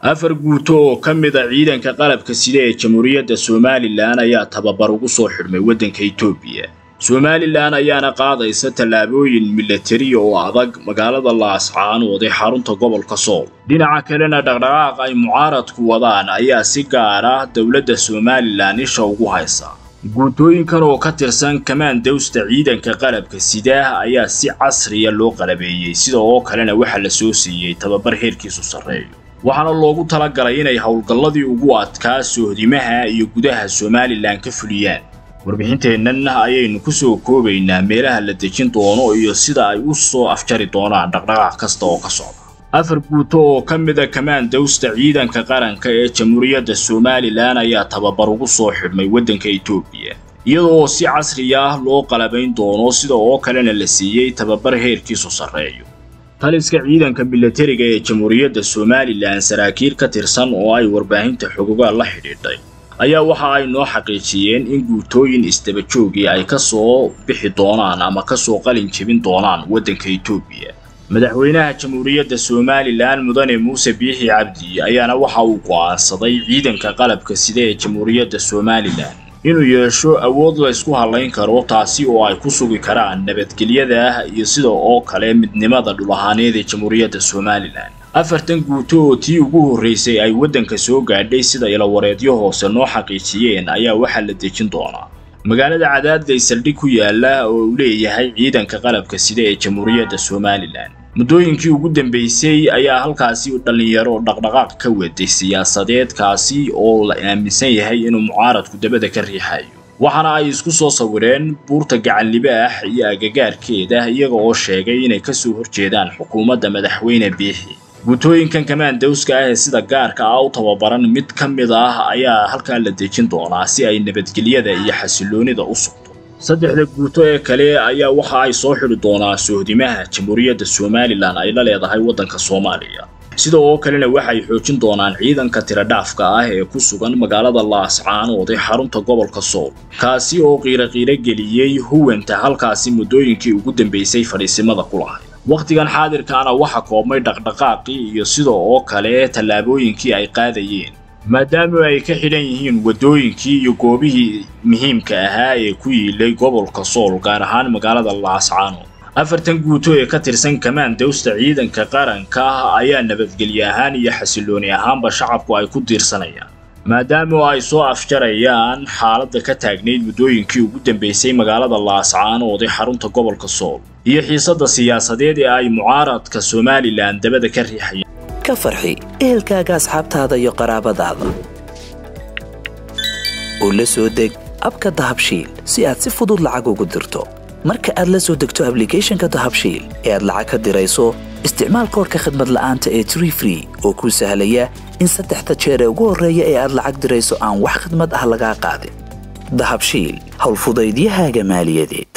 afar guuto oo ka mid a ciidanka qalabka sida ee jamhuuriyadda somalilan ayaa tababar ugu soo xidhmay waddanka etoobiya somalilan ayaana qaadaysa tallaabooyin milatari oo adag magaalada laascaanood ee xarunta gobolka sool dhinaca kalena dhaqdhaqaaq ay mucaaradku wadaan ayaa si gaar ah dowladda somalilan isha ugu haysa guutooyinkan oo ka tirsan kamaandowsta ciidanka qalabka sidaah ayaa si casriya loo qalabeeyey sida oo kalena waxaa la soo siiyey tababar heerkiisu sarreeyo waxaana loogu talagalay inay howlgalladii ugu adkaa sohdimaha iyo gudaha somalilan ka fuliyaan warbixinteennan ayaynu ku soo koobaynaa meelaha la dejin doono iyo sida ay u soo afjari doonaan dhaqdhaqaaq kasta oo ka socda afar guuto oo ka mid a kamaandowsta ciidanka qaranka ee jamhuuriyadda somalilan ayaa tababar ugu soo xidhmay waddanka etoobiya iyadoo si casri ah loo qalabayn doono sida oo kalena la siiyey tababar heerkiisu sarreeyo taliska ciidanka milatariga ee jamhuuriyadda somalilan saraakiil ka tirsan oo ay warbaahinta xogogaal la xidhiidhay ayaa waxa ay noo xaqiijiyeen in guutooyin isdabajoogii ay ka soo bixi doonaan ama ka soo qalin jebin doonaan waddanka etoobiya madaxweynaha jamhuuriyadda somalilan mudane muuse biixi cabdi ayaana waxa uu go'aansaday ciidanka qalabka sida ee jamhuuriyadda somalilan inuu yeesho awood la ysku hallayn karo taasi oo ay ku sugi karaan nabadgelyada iyo sida oo kale midnimada dhul ahaaneed ee jamhuuriyadda somalilan afartan guuto oo tii ugu horraysay ay waddanka soo gaadhay sida ilawareedyo hoose noo xaqiijiyeen ayaa waxaa la dejin doonaa magaalada cadaadley saldhig ku yaala oo uu leeyahay ciidanka qalabka sida ee jamhuuriyadda somalilan muddooyinkii ugu dambaysay ayaa halkaasi dhallinyaro dhaqdhaqaaq ka waday siyaasadeed kaasi oo la aaminsan yahay inuu mucaaradku dabada ka riixayo waxaana ay isku soo sawireen buurta gacanlibaax iyo agagaarkeeda iyaga oo sheegay inay ka soo horjeedaan xukuumadda madaxweyne biixi guutooyinkan kamaandowska ah ee sida gaarka ah u tababaran mid ka mid ah ayaa halkaa la dejin doonaa si ay nabadgelyada iyo xasiloonida u sugto saddexda guuto ee kale ayaa waxa ay soo xidhi doonaa sohdimaha jamhuuriyadda somalilan ay la leedahay waddanka soomaaliya sida oo kalena waxay xoojin doonaan ciidanka tiradhaafka ah ee ku sugan magaalada laascaanood ee xarunta gobolka sool kaasi oo qiiraqiiro geliyey huwanta halkaasi muddooyinkii ugu dambaysay fadhiisimada ku lahay wakhtigan xaadirkaana waxa koobmay dhaqdhaqaaqii iyo sida oo kale tallaabooyinkii ay qaadayeen maadaama ay ka xidhan yihiin waddooyinkii iyo goobihii muhiimka ahaa ee ku yiilay gobolka sool gaar ahaan magaalada laascaanood afartan guuto ee ka tirsan kamaandowsta ciidanka qaranka ayaa nabadgelye ahaan iyo xasilooni ahaanba shacabku ay ku diirsanayaan maadaama ay soo afjarayaan xaaladda ka taagnayd muddooyinkii ugu dambaysay magaalada laascaanood ee xarunta gobolka sool iyo xiisadda siyaasadeed ee ay mucaaradka somalilan dabada ka riixayaan ka farxi ehelkaaga asxaabtaada iyo qaraabadaada oo la soo deg abka dahabshiil si aad si fudud lacag ugu dirto marka aad la soo degto ablicathonka dahabshiil ee aad lacag ka dirayso isticmaal koorka khadmad la'aanta ee tree free oo kuu sahlaya in saddexda jeer ee ugu horreeya ee aad lacag dirayso aan wax khadmad ah lagaa qaadin dahabshiil howlfudaydiyahaaga maaliyadeed